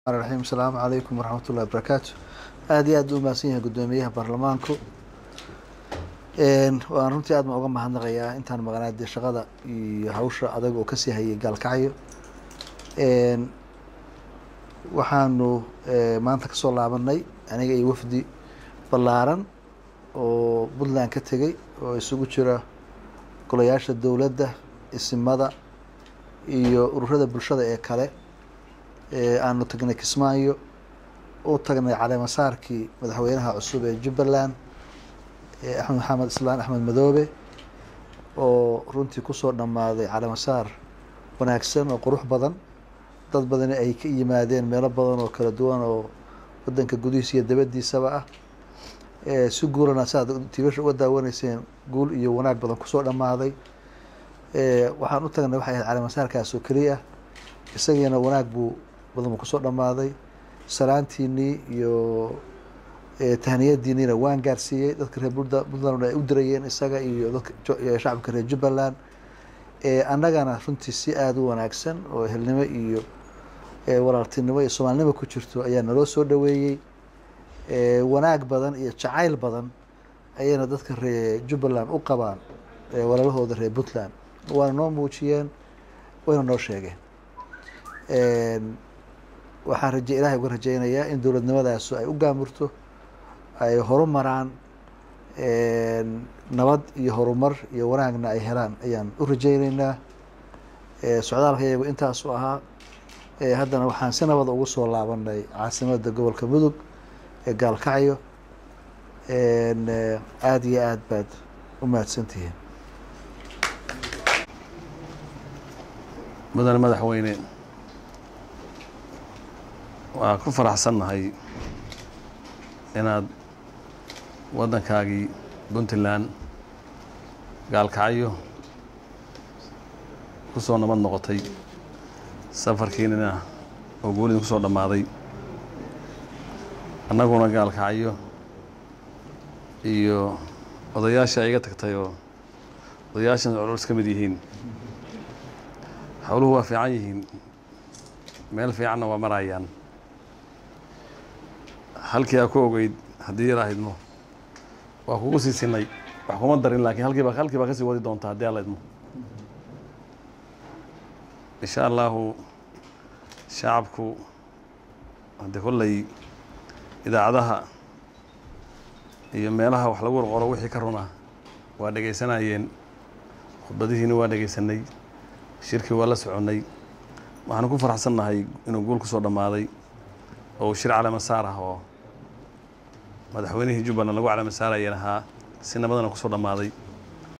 raxiim asalaamu calaykum waraxmatullahi wabarakaatu aada iyo aad u mahadsan yahay guddoomiyaha baarlamaanku waan runtii aad baan uga mahadnaqayaa intaan maqnaa dee shaqada iyo hawsha adag oo kasii hayay gaalkacyo waxaanu maanta kasoo laabanay aniga iyo wafdi ballaaran oo puntland ka tegey oo isugu jira golayaasha dowladda isimada iyo ururada bulshada ee kale aanu tagnay kismaayo u tagnay caleemasaarkii madaxweynaha cusub ee jubbaland axmed maxamed islaan axmed madoobe oo runtii kusoo dhammaaday caleemasaar wanaagsan oo qurux badan dad badani ay ka yimaadeen meelo badan oo kala duwan oo wadanka gudihiisa iyo dabadiisaba ah si guulana saaad tiibasha uga daawanayseen guul iyo wanaag badan kusoo dhammaaday waxaan u tagnay waxay ahayd caleemasaarkaas oo keliya isagiina wanaag buu badan buu kusoo dhammaaday salaantiinii iyo tahniyadiiniina waan gaarsiiyey dadka reer puntland ay u dirayeen isaga iyo dadka shacabka reer jubbaland annagana runtii si aada u wanaagsan oo ehelnimo iyo walaaltinimo iyo soomaalinimo ku jirto ayaa naloo soo dhaweeyey wanaag badan iyo jacayl badan ayayna dadka reer jubbaland u qabaan walaalahooda reer puntland waana noo muujiyeen wayna noo sheegeen waxaan raje ilahay uga rajeynayaa in dowladnimadaasu ay u gaamurto ay horumaraan nabad iyo horumar iyo wanaagna ay helaan ayaan u rajeyneynaa socdaalka iyagu intaasu ahaa haddana waxaan si nabada ugu soo laabanay caasimada gobolka mudug ee gaalkacyo aada iyo aad baad u mahadsantihiin mudane madaxweyne waa ku faraxsannahay inaad waddankaagii puntland gaalkacyo ku soo nabad noqotay safarkiinina oo guulidin ku soo dhammaaday annaguna gaalkacyo iyo odayaashii ay iga tagtay oo odayaashan colols ka mid yihiin howluhu waa fiican yihiin meel fiicanna waa marayaan halkii aa ku ogeyd haddii yar ahaydmo waa kugu sii sinay wax kuma darin laakiin halkiiba halkii baa kasii wadi doontaa haddii alla idmo insha allahu shacabku haddii kolley idaacadaha iyo meelaha wax lagu qorqoro wixii ka runa waa dhegaysanayeen khudbadihiina waa dhegaysanay shirkii waa la soconnay waxaanu ku faraxsannahay inuu guul ku soo dhammaaday oo uu shir caleemasaar ah oo madaxweynihii jubbaland lagu caleemasaarayeen ahaa si nabadana ku soo dhammaaday